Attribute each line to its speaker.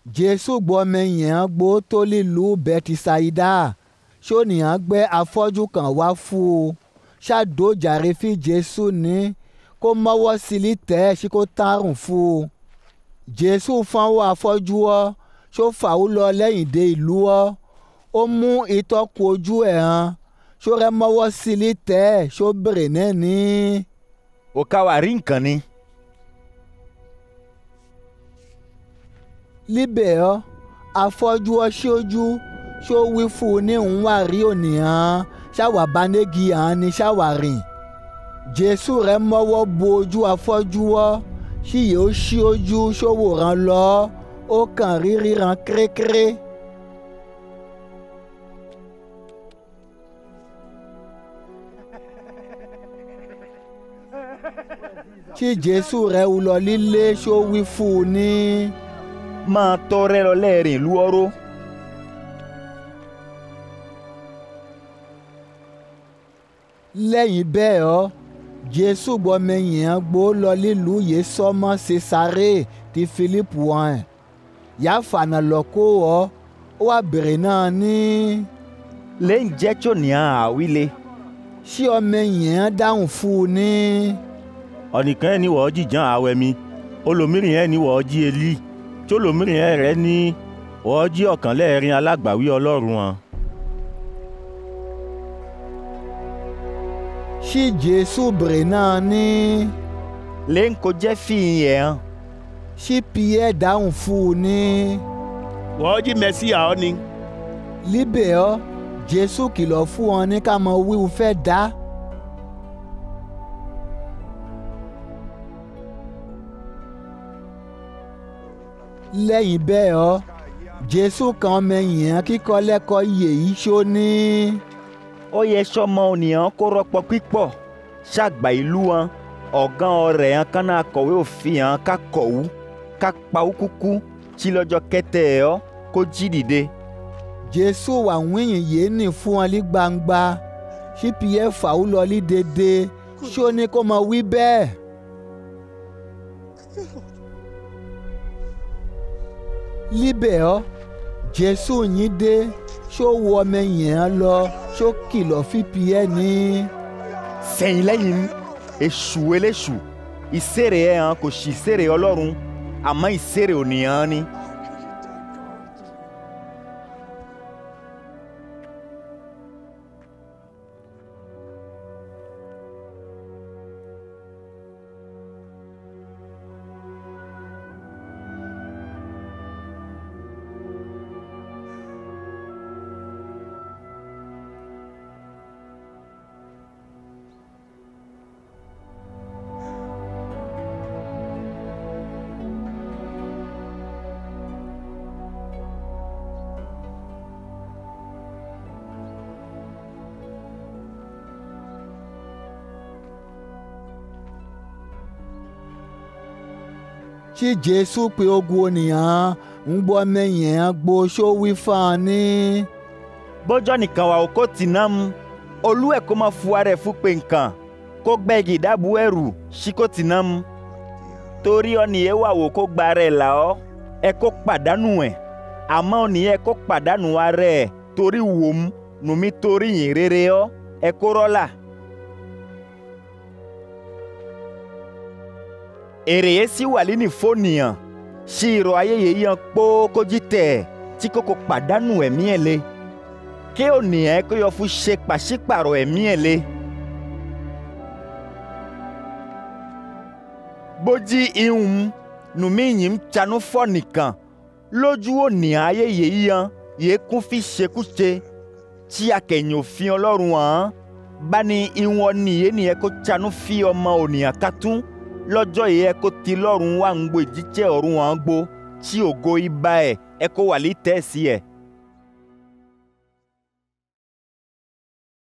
Speaker 1: jésù gbọ́mọ yẹn gbó tó lílùú bẹ́tísáídà ṣónìyàn gbé afọ́jú kan wá fún un ṣàdójàre fi jésù ní kó mọ́wọ́ sílí tẹ́ ẹ́ sí kó tárùn fún un jésù fọwọ́ afọ́jú ọ́ ṣó fà ó lọ lẹ́yìn dé ìlú ọ́ ó mú ìtọ́kù ojú ẹ̀ hàn ṣó rẹ mọ́wọ́ sílí tẹ́ ẹ́ ṣó bèrè náà ní.
Speaker 2: ó ká wa rí nǹkan ni.
Speaker 1: líbẹ̀ ọ́ afọ́jú ọ́ ṣojú ṣó wí fún un ní òun wà rí ònìyàn ṣáwà banegi hàn ní ṣáwà rìn jésù rẹ mọ́wọ́ bo ojú afọ́jú ọ́ ṣíyẹ ó ṣí ojú ṣówòrán lọ ó kàn rí ríran kérékéré. tí jésù rẹ wù lọ lílé ṣó wí fún un ní.
Speaker 2: máa tọrẹ lọ lẹ́ẹ̀rìn ìlú ọ̀rọ̀.
Speaker 1: lẹ́yìn bẹ́ẹ̀ ọ́ jésù gbọ́mẹyìn gbó lọ lílùú yìí sọ́mọ́ cesare ti philippe wọn yà fànà lọ kó ọ́ ó wà bèrè náà ní.
Speaker 2: lẹ́yìn jẹ́ tí ò ní àwílé.
Speaker 1: ṣé ọmọyìn dáhùn fún un ní.
Speaker 3: ọ̀nìkan ẹ̀ ní wọ́ọ́ jìjàn àwẹ̀ mi olòmírìn ẹ̀ ní wọ́ọ́ jí elí tí olòmírìn ẹ̀ rẹ̀ ní wọ́ọ́ jí ọ̀kan lẹ́ẹ̀rin alágbàwí ọlọ́run wọn.
Speaker 1: ṣí jésù bèrè náà ní.
Speaker 2: lẹ́yìn kó jẹ́ fìyìn ẹ̀ hàn.
Speaker 1: ṣí pierre dáhùn fún un ní.
Speaker 4: wọ́n jí mẹ́síà ọ́ ni.
Speaker 1: líbẹ̀ ọ́ jésù kìlọ̀ fún wọn ní ká mọ wíwú fẹ́ dá. lẹ́yìn bẹ́ẹ̀ ọ́ jésù kan ọmọ yẹn kíkọ́ lẹ́kọ̀ọ́ yèyí ṣó ní.
Speaker 2: ó yẹ sọmọ ònìyàn kó rọpò pípọ̀ ṣàgbà ìlú wọn ọ̀gán ọ̀rẹ́ hàn kánà akọ̀wé òfin hàn ká kọ̀wú ká pawú kúkú tí lọ́jọ́ kẹtẹ ẹ̀ ọ́ kó jí dìde.
Speaker 1: jésù wà wíyìn yìí nì fún wọn ní gbangba ṣí pierre fàáwù lọ ní dédé ṣó ní kó mọ wí bẹ́ẹ̀. líbẹ̀ ọ́ jésù yín dé ṣó wọ ọmọ yẹn lọ ṣó kìlọ̀ fífi ẹ̀ ní.
Speaker 2: sẹ́yìn lẹ́yìn èṣù eléṣù ìṣeré ẹ̀ hàn kò sí ìṣeré ọlọ́run àmọ́ ìṣeré ònìyàn ni.
Speaker 1: tí jésù pé ogun ènìyàn ń gbọ́ mẹ́yìn gbó ṣó wí fún un ní.
Speaker 2: bọ́jọ́ nìkan wà ó kó tì náà mu olú ẹ̀ kó máa fu ara ẹ̀ fún pé nǹkan kó gbẹ́gi ìdábù ẹrù sí kó tì náà mu torí ọ̀nìyẹn wà wò kó gba ara ẹ̀ là ọ́ ẹ kó pàdánù ẹ̀ àmọ́ ọ̀nìyẹn kó pàdánù ara ẹ̀ torí wò mu nùmí torí yìn rere ọ́ ẹ kó rọ́là. èrè yẹn sì wà lẹ́ni fónìyàn sí irọ́ ayé yẹn yan kpókójì tẹ̀ tí kókó pàdánù ẹ̀mí ẹ̀ lé kí ònìyàn kó yọ fún ṣe pàṣípàrọ̀ ẹ̀mí ẹ̀ lé. bójí ihun nùmí yìí ń tsanú fọ́ nìkan lójú ònìyàn ayé yẹn yan yẹn kún fi ṣekúṣe tí akẹ̀yìn òfin ọlọ́run hàn bá ní ihun ọ̀nìyẹn nìyẹn kó tsanú fi ọmọ ònìyàn kátún lọ́jọ́ yìí ẹ kó ti lọ́rùn wá ń gbó ìjíjẹ́ ọ̀run wọn gbó tí ògo ibà ẹ̀ ẹ kó wà lítẹ̀ẹ́sì ẹ̀.